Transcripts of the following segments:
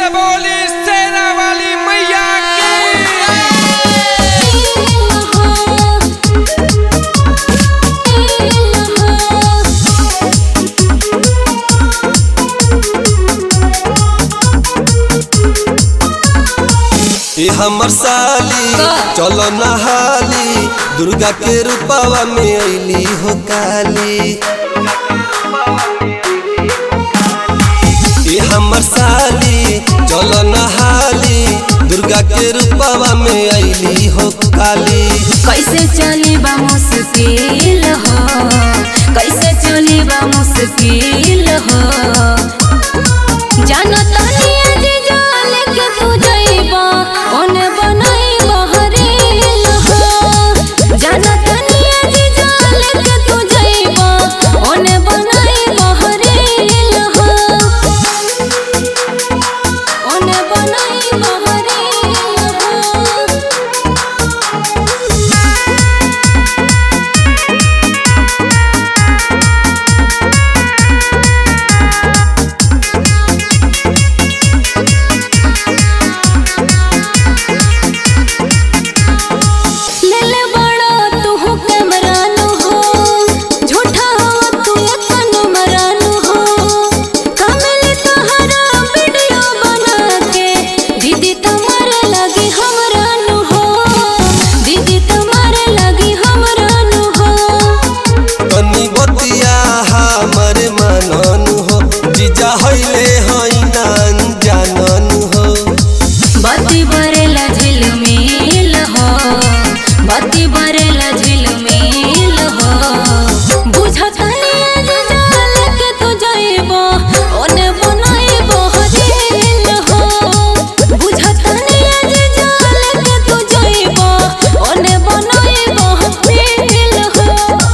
से बोली सेना वाली मैया की ए हमर साली चलो नहाली दुर्गा के रूपवा में अइली हो काली ए हमर साली चलो नहाली दुर्गा के रूपवा में अइली हो काली कैसे चली बा मुश्किल हो कैसे चली बा मुश्किल हो जानो तानी आज जाल के तू जइबा ओने बनाई बहरील हो जानो तानी आज जाल के तू जइबा ओने बनाई बहरील हो ओने बनाई बहरील हो लेले बड़ा तू कैमरानु हो झूठा हो तू तनु मरानु हो कमल तहरा वीडियो बना के दीदी तुम्हारे लगी हमरानु हो दीदी तुम्हारे लगी हमरानु हो तनी बतिया हमर मननु हो जीजा हइले हई नान जाननु हो बत्ती बरेला झिलमिल हो बत्ती बरेला झिलमिल हो बुझतनी आज जाल के तू जइबो ओने बनाइबो हजील हो बुझतनी आज जाल के तू जइबो ओने बनाइबो हजील हो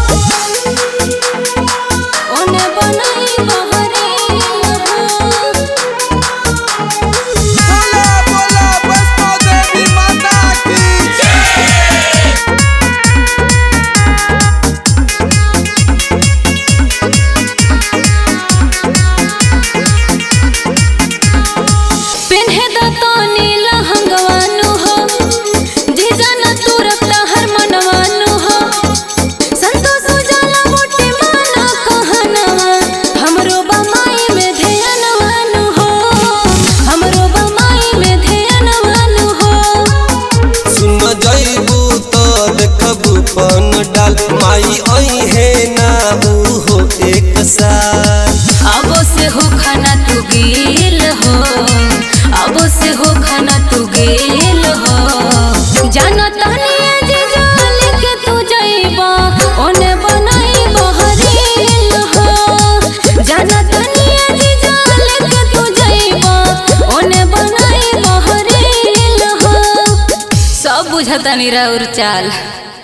ओने बनाइबो हजील हो बोला बोला वैष्णो देवी माता की पेन्हे द तो नीला हंगवानु हो जीजाना तू रखता हर मनवानु हो संतोष उजाला मोटे माना कहनवा हमरो बमाई में ध्यानवानु हो हमरो बमाई में ध्यानवानु हो सुन जइबू तो देखबू पन डाल माई आई है ना ऊ हो एक साल अब से हो खाना तू गेल हो अब से हो खाना तू गेल हो जाना तानी आज जाल के तू जइबा ओने बनाई बहरील हो जाना तानी आज जाल के तू जइबा ओने बनाई बहरील हो सब बुझतानी राउर चाल